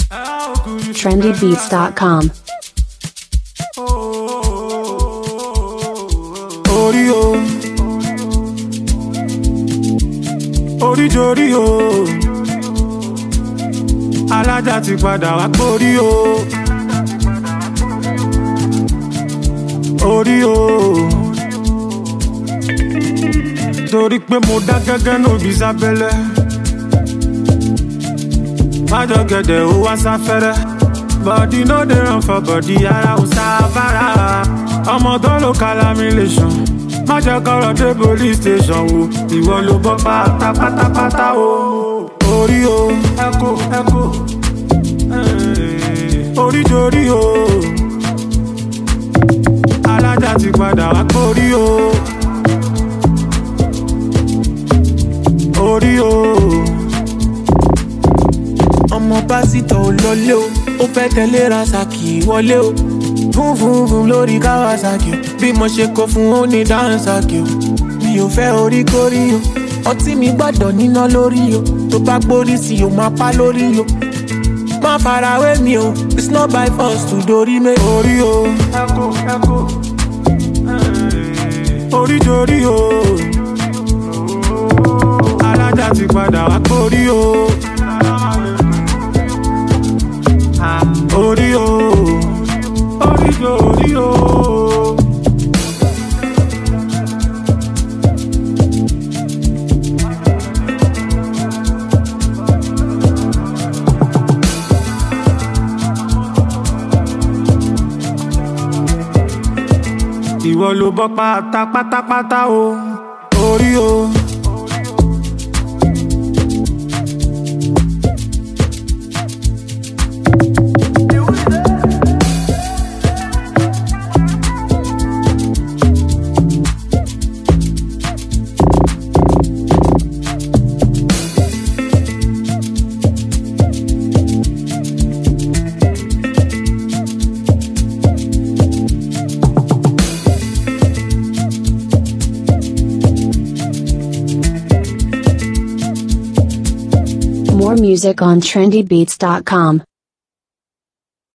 trendybeats.com. orí o orí jorí o alájà ti padà wá pórí o orí o torí pé mo dá gẹ́gẹ́ nóbi sábẹ́lẹ̀ májọ gẹ̀dẹ̀ ó wá sáfẹ́rẹ́ body no dey run for body ara ò sáfárá ọmọ tó ló calamilation má jẹ́ kọ́rọ̀ dé police station wo ìwọ ló bọ́ pátá pátápátá o orí o ẹkọ ẹkọ orí jorí o alájà ti padà wá kórí o orí o ọmọ pásítọ̀ ò lọlé o ó fẹ́ tẹ̀lé rasaki wọlé o fún fún fún lórí kawasaki o bí mo ṣe kó fún ó ní dáhùnsaki o mi ò fẹ́ orí kórí o ọtí mi gbọ́dọ̀ níná lórí o tó bá gbórí sí o máa pa lórí o má farawé mi o it's not by force to dorí mi. orí o ẹkọ ẹkọ orí jorí o alájà ti padà wá kórí o orí o orí jorí o. ìwọ ló bọ́ pátá pátápátá o orí o. More music on trendybeats.com.